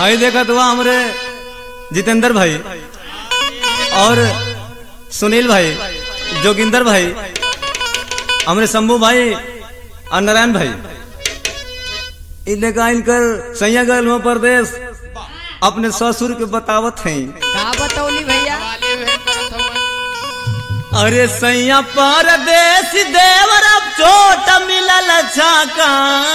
हई देखत हुआ हमरे जितेंद्र भाई और सुनील भाई जोगिंदर भाई हमरे शंभू भाई और नारायण भाई इले इनकर सैया गल में प्रदेश अपने ससुर के बतावत हैं का बतौली भैया वाले वे करत हवन अरे सैया परदेश देवर अब चोट मिलल छाका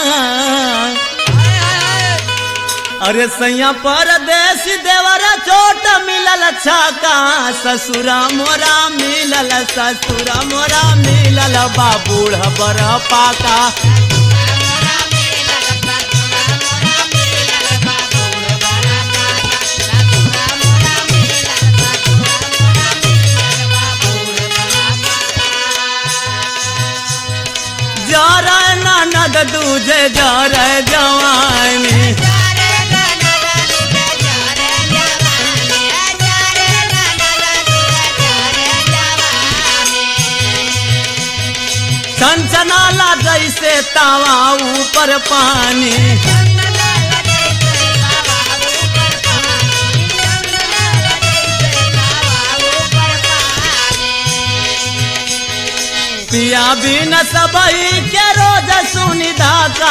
अरे सैया परदेश देवर चोट मिलल छाका ससुरा मोरा मिलल ससुरा मोरा मिलल बाबूढ़ बर पाका जर ननद दूजे जर जवानी छनछनाला जैसे तावा ऊपर पानी पिया बिन सबई के रोज सुनी धाका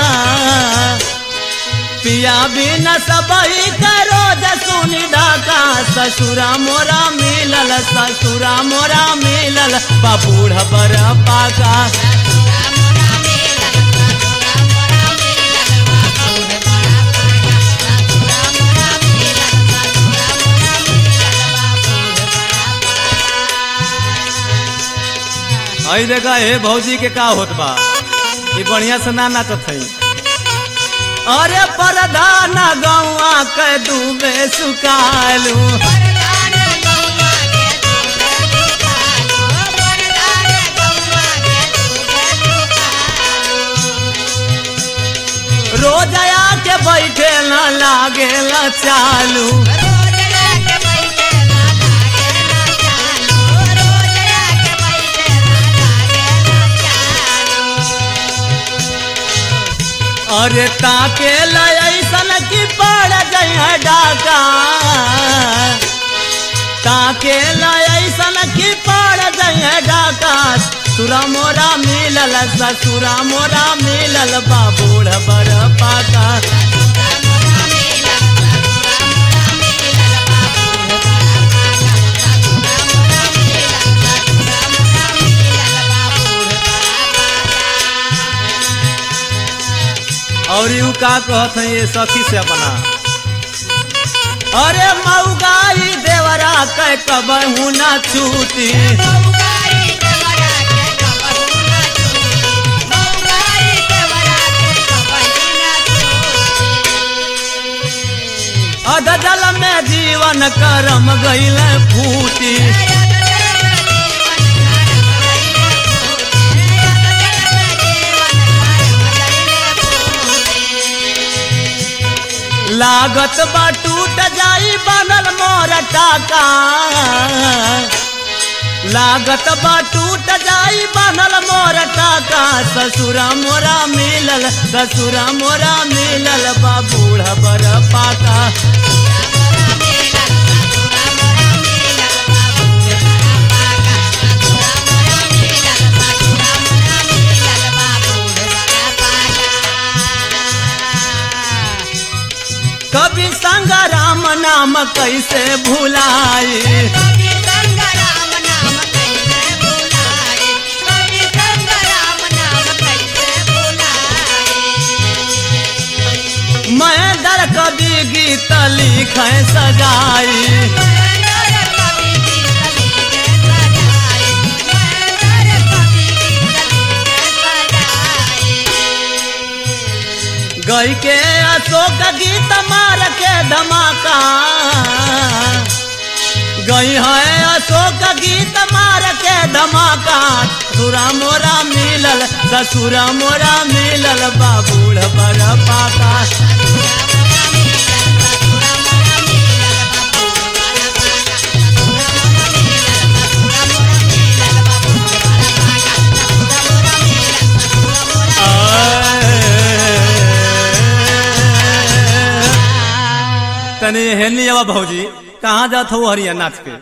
पिया बिन सबई के रोज सुनी धाका ससुरा मोरा मिलल ससुरा मोरा मिलल बबूढ़ बर पाका आई देखा हे भौजी के का होत बा ई बढ़िया से ना नाचत है अरे परधाना गौआ के डूबे सुकालू रोज आके बैठे न लागे चालू अरे ताके लैसन की पड़ गई है डाका ताके लैसन की पड़ गई है डाका सुरा मोरा मिलल ससुरा मोरा मिलल बाबूढ़ बर पाका और यू का कहत है ये सखी से अपना अरे मऊगाई देवरा कह कबहू ना छूटी अध जल में जीवन करम गईल फूटी लागत बा टूट जाई बनल मोर टाका लागत बा टूट जाई बनल मोर टाका ससुरा मोरा मिलल ससुरा मोरा मिलल बाबूढ़ बर पाका कभी संग राम नाम कैसे भुलाई मैं दर कभी गीत लिख सजाई गई के अशोक गीत मार के धमाका गई है अशोक गीत मार के धमाका सुरा मोरा मिलल ससुरा मोरा मिलल बाबूढ़ बर पाका तने हेलनी आवा भौजी कहाँ जात हो हरिया नाच के